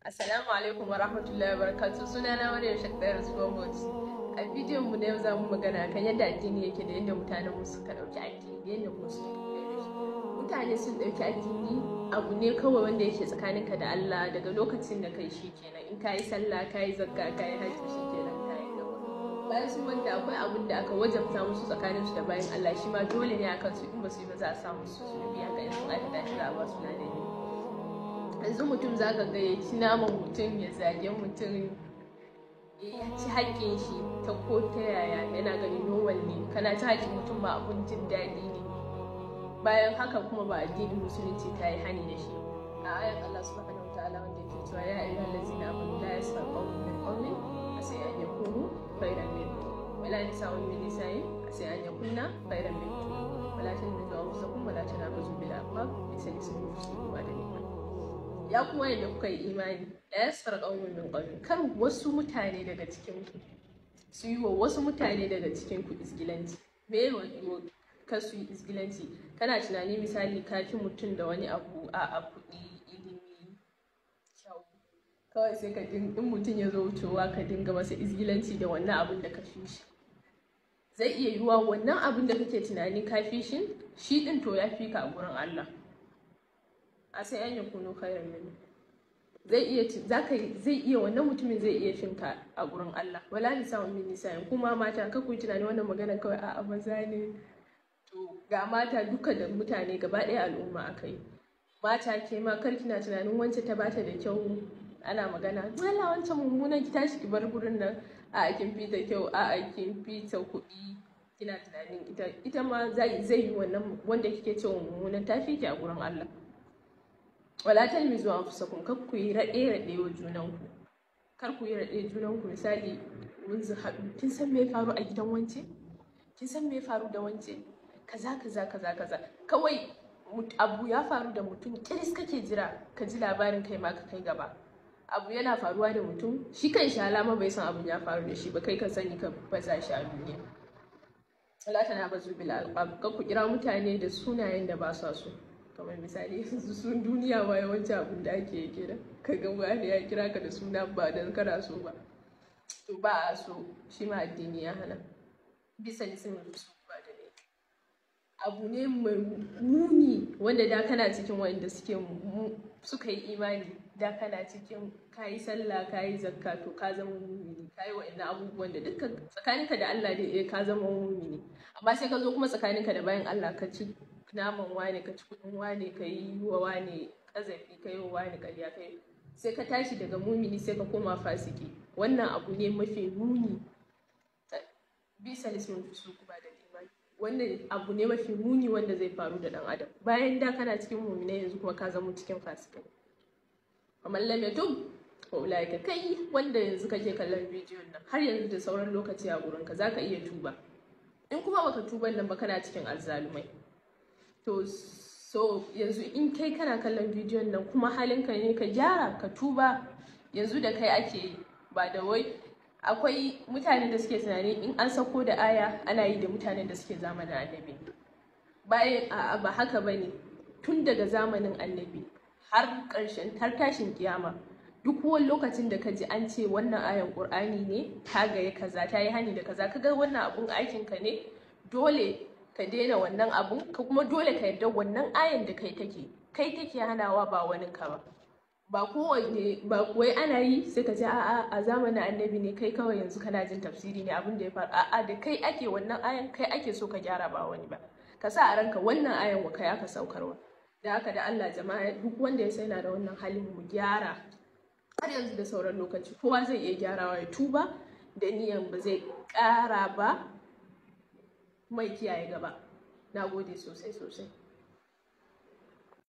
Assalamu alaikum wa rahmatullahi wa barakatuh suna na Maryam Shakdar Zubobot. A bidiyon mu na yau za mu magana kan yadda addini yake da yadda mutanen mu suka dauki addini da yadda mu suka Mutane sun dauki addini abu ne kawai wanda yake tsakaninka da Allah daga lokacin da kai shi kenan in kayi sallah kayi zakka kayi hajji shi kenan kayi gaba. Bayan sun manta akwai abun da aka wajabta musu tsakanin su da bayan Allah shi ma dole ne akan su in ba su yi ba za a samu su su biya ga in sun aikata shi za a ba su ladani. yanzu mutum za ka ga ya ci naman mutum ya zage mutum ya ci haƙƙin shi ta ko ta yaya yana ganin normal ne kana ci haƙƙin mutum ba abun jin daɗi ne bayan haka kuma ba addinin musulunci ta yi hani da shi a ayan Allah subhanahu wataala wanda yake cewa ya ayyuhal ladzina amanu la yasfar qawmun min qawmin asai an yakunu khayran minhum wala nisa'un min nisa'in asai an yakunna khayran minhum wala tanmizu anfusakum wala tanabazu bil alqab bisa ismi fusuqu ba'da iman ya kuma yadda kuka yi imani da ya sar ƙaunin min ƙaunin kar wasu mutane daga cikin ku su yi wa wasu mutane daga cikin ku isgilanci me wa ka su yi isgilanci kana tunani misali ka fi mutum da wani abu a a kuɗi ilimi kyau kawai sai ka in mutum ya zo wucewa ka dinga masa isgilanci da wannan abin da ka fi shi zai iya yiwuwa wannan abin da kake tunani ka fi shi shi ɗin to ya fi ka a gurin Allah a sai an yakunu khairan min zai iya zaka zai iya wannan mutumin zai iya finka a gurin Allah wala nisa'un min nisa'in kuma mata ka kuyi tunani wannan magana kawai a maza ne to ga mata duka da mutane gaba ɗaya al'umma akai mata ke ma kar kina tunanin wance ta bata da kyau ana magana wala wancan mummunan ki tashi ki bar gurin nan a kin fita kyau a kin fita kuɗi kina tunanin ita ita ma zai yi wannan wanda kike cewa mummunan tafi ki a gurin Allah wala talmizu anfusakum kar ku yi raɗe raɗe wa junanku kar ku yi raɗe junanku misali mun zu haɗu kin san me ya faru a gidan wance kin san me ya faru da wance kaza kaza kaza kaza kawai abu ya faru da mutum kiris kake jira ka ji labarin kai ma ka kai gaba abu yana faruwa da mutum shi kan shi alama bai san abun ya faru da shi ba kai ka sani ka baza shi a duniya wala tana bazu bil alqab ka ku kira mutane da sunayen da ba sa so kamar misali sun duniya ma yawanci abin da ake yi kenan ka ga wani ya kira ka da suna ba dan kana so ba to ba a so shi ma addini ya hana bisa lisan su ba da ne abu ne mai muni wanda da kana cikin wanda suke suka yi imani da kana cikin kayi sallah kayi zakka to ka zama mumini kayi wa'annan abubuwan da dukkan tsakaninka da Allah da ka zama mumini amma sai ka zo kuma tsakaninka da bayan Allah ka ci naman wane ka ci kudin wane ka yi wa wane kazafi ka yi wa wane karya ka yi sai ka tashi daga mumini sai ka koma fasiki wannan abu ne mafi muni bisa lismin fusuku ba da imani wannan abu ne mafi muni wanda zai faru da dan adam bayan da kana cikin mumina yanzu kuma ka zama cikin fasikai kamar lam yatub wa ulaika kai wanda yanzu kake kallon bidiyon nan har yanzu da sauran lokaci a gurinka zaka iya tuba in kuma baka tuban nan ba kana cikin azzalumai to so yanzu in kai kana kallon bidiyon nan kuma halinka ne ka gyara ka tuba yanzu da kai ake yi ba da wai akwai mutanen da suke tunani in an sako da aya ana yi da mutanen da suke zamanin annabi bayan a ba haka ba ne tun daga zamanin annabi har ƙarshen har tashin kiyama duk wani lokacin da ka ji an ce wannan ayan ƙur'ani ne ta gaya kaza ta yi hani da kaza kaga wannan abun aikinka ne dole ka daina wannan abun ka kuma dole ka yarda wannan ayan da kai take kai take hanawa ba wani ka ba ba kowanne ba wai ana yi sai ka ce a'a a zamanin annabi ne kai kawai yanzu kana jin tafsiri ne abin da ya faru a'a da kai ake wannan ayan kai ake so ka gyara ba wani ba ka sa a ranka wannan ayan wa kai aka saukarwa da haka da Allah jama'a duk wanda ya sai na da wannan halin mu gyara har yanzu da sauran lokaci kowa zai iya gyarawa ya tuba da niyan ba zai ƙara ba mai kiyaye gaba na gode sosai sosai